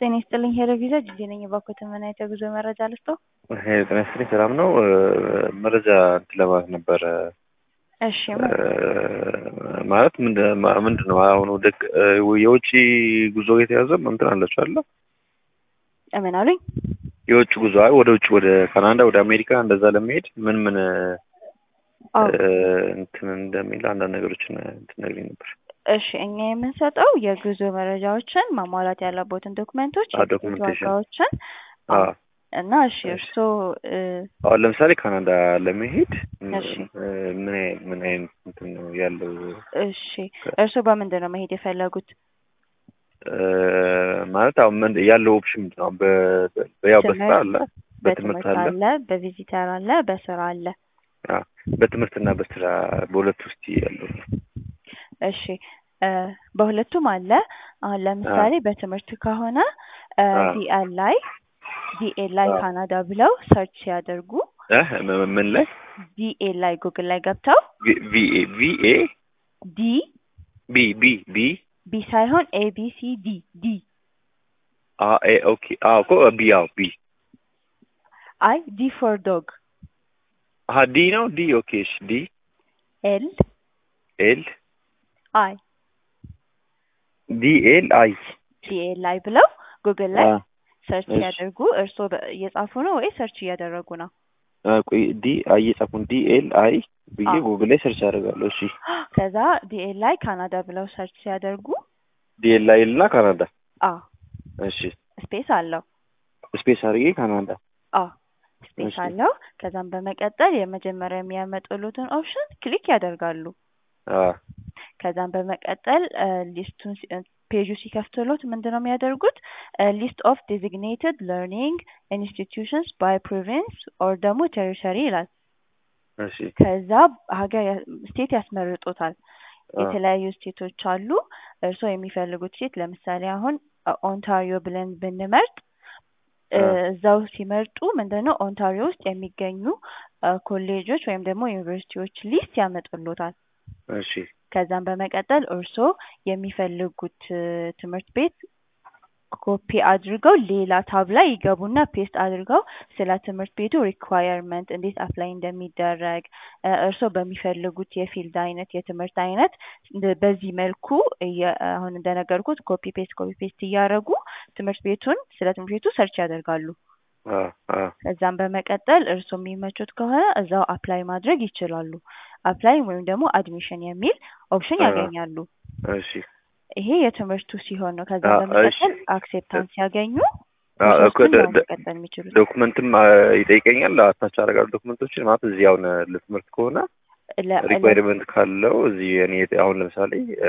ጤና ይስጥልኝ ሄሎ ቪዛ ጊዜ ነኝ። እባክዎትን ምን አይነት የጉዞ መረጃ ልስጥዎ? ጤና ይስጥልኝ ሰላም ነው። መረጃ እንትን ለማለት ነበረ። እሺ ማለት ምንድን ነው አሁን ወደ የውጭ ጉዞ የተያዘ እንትን አላችሁ አለ ምን አሉኝ? የውጭ ጉዞ አይ ወደ ውጭ ወደ ካናዳ ወደ አሜሪካ እንደዛ ለመሄድ ምን ምን እንትን እንደሚል አንዳንድ ነገሮችን እንትን ነግሪኝ ነበር። እሺ እኛ የምንሰጠው የጉዞ መረጃዎችን ማሟላት ያለቦትን ዶክመንቶች፣ ዶክመንቴሽን ዋጋዎችን እና እሺ እርስዎ አሁን ለምሳሌ ካናዳ ለመሄድ እሺ ምን አይነት ምን አይነት እንትን ነው ያለው? እሺ እርስዎ በምንድን ነው መሄድ የፈለጉት? ማለት አሁን ምን ያለው ኦፕሽን ምንድን ነው? ያው በስራ አለ፣ በትምህርት አለ፣ አለ፣ በቪዚተር አለ፣ በስራ አለ። በትምህርትና በስራ በሁለት ውስጥ ያለው እሺ በሁለቱም አለ። አሁን ለምሳሌ በትምህርት ከሆነ ዲኤል ላይ ዲኤል ላይ ካናዳ ብለው ሰርች ሲያደርጉ ምን ላይ ዲኤል ላይ ጉግል ላይ ገብተው ቪኤ ቪኤ ዲ ቢ ቢ ቢ ቢ ሳይሆን ኤ ቢ ሲ ዲ ዲ ኤ ኦኬ እኮ ቢ ያው ቢ አይ ዲ ፎር ዶግ አሀ ዲ ነው ዲ ኦኬ እሺ ዲ ኤል ኤል አይ ዲ ኤል አይ ዲኤል ላይ ብለው ጉግል ላይ ሰርች ሲያደርጉ እርስዎ እየጻፉ ነው ወይ ሰርች እያደረጉ ነው? ቆይ ዲ አይ እየጻፉን ዲ ኤል አይ ብዬ ጉግል ላይ ሰርች አደርጋለሁ። እሺ ከዛ ዲኤል ላይ ካናዳ ብለው ሰርች ሲያደርጉ ዲ ኤል አይ እና ካናዳ አዎ እሺ ስፔስ አለው። ስፔስ አድርጌ ካናዳ አዎ ስፔስ አለው። ከዛም በመቀጠል የመጀመሪያ የሚያመጡሉትን ኦፕሽን ክሊክ ያደርጋሉ። ከዛም በመቀጠል ሊስቱን ፔጁ ሲከፍትሎት ምንድን ነው የሚያደርጉት? ሊስት ኦፍ ዴዚግኔትድ ለርኒንግ ኢንስቲትዩሽንስ ባይ ፕሮቪንስ ኦር ደግሞ ቴሪቶሪ ይላል። እሺ ከዛ ሀገር ስቴት ያስመርጦታል። የተለያዩ ስቴቶች አሉ። እርስዎ የሚፈልጉት ስቴት ለምሳሌ አሁን ኦንታሪዮ ብለን ብንመርጥ እዛው ሲመርጡ ምንድነው ኦንታሪዮ ውስጥ የሚገኙ ኮሌጆች ወይም ደግሞ ዩኒቨርሲቲዎች ሊስት ያመጡሎታል። እሺ ከዛም በመቀጠል እርስዎ የሚፈልጉት ትምህርት ቤት ኮፒ አድርገው ሌላ ታብ ላይ ይገቡና ፔስት አድርገው ስለ ትምህርት ቤቱ ሪኳየርመንት እንዴት አፕላይ እንደሚደረግ እርስዎ በሚፈልጉት የፊልድ አይነት የትምህርት አይነት በዚህ መልኩ አሁን እንደነገርኩት ኮፒ ፔስት ኮፒ ፔስት እያደረጉ ትምህርት ቤቱን ስለ ትምህርት ቤቱ ሰርች ያደርጋሉ። ከዛም በመቀጠል እርስዎ የሚመቹት ከሆነ እዛው አፕላይ ማድረግ ይችላሉ። አፕላይ ወይም ደግሞ አድሚሽን የሚል ኦፕሽን ያገኛሉ። እሺ ይሄ የትምህርቱ ሲሆን ነው። ከዛ በመቀጠል አክሴፕታንስ ሲያገኙ መቀጠል የሚችሉት ዶክመንትም ይጠይቀኛል። አታች አደርጋለሁ ዶክመንቶችን ማለት እዚህ አሁን ለትምህርት ከሆነ ሪኳይርመንት ካለው እዚህ እኔ አሁን ለምሳሌ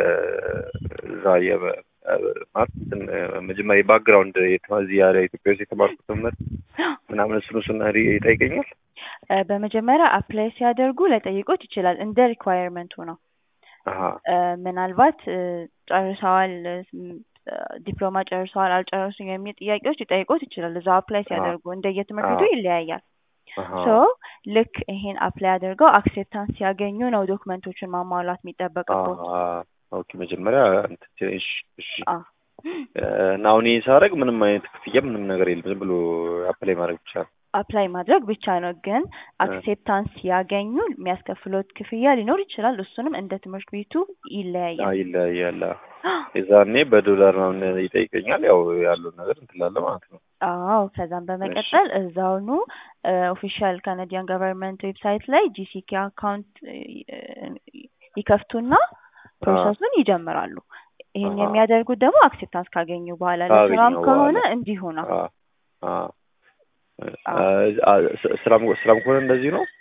እዛ ማለት መጀመሪያ ባክግራውንድ እዚህ ያለ ኢትዮጵያ ውስጥ የተማርኩት ትምህርት ምናምን እሱን እሱን ይጠይቀኛል። በመጀመሪያ አፕላይ ሲያደርጉ ላይጠይቆት ይችላል። እንደ ሪኳየርመንቱ ነው። ምናልባት ጨርሰዋል፣ ዲፕሎማ ጨርሰዋል፣ አልጨረሱም የሚል ጥያቄዎች ሊጠይቆት ይችላል። እዛው አፕላይ ሲያደርጉ እንደየትምህርት ቤቱ ይለያያል። ሶ ልክ ይሄን አፕላይ አድርገው አክሴፕታንስ ሲያገኙ ነው ዶክመንቶችን ማሟላት የሚጠበቅበት። ኦኬ መጀመሪያ እሺ እሺ እና አሁን ይህን ሳደርግ ምንም አይነት ክፍያ ምንም ነገር የለም። ዝም ብሎ አፕላይ ማድረግ ብቻ ነው። አፕላይ ማድረግ ብቻ ነው። ግን አክሴፕታንስ ሲያገኙ የሚያስከፍሉት ክፍያ ሊኖር ይችላል። እሱንም እንደ ትምህርት ቤቱ ይለያያል ይለያያል። የዛኔ በዶላር ነው ይጠይቀኛል። ያው ያለውን ነገር እንትላለ ማለት ነው። አዎ ከዛም በመቀጠል እዛውኑ ኦፊሻል ካናዲያን ገቨርንመንት ዌብሳይት ላይ ጂሲኬ አካውንት ይከፍቱና ፕሮሰሱን ይጀምራሉ። ይሄን የሚያደርጉት ደግሞ አክሴፕታንስ ካገኙ በኋላ ለስራም ከሆነ እንዲሁ ነው። ስራም ስራም ከሆነ እንደዚህ ነው።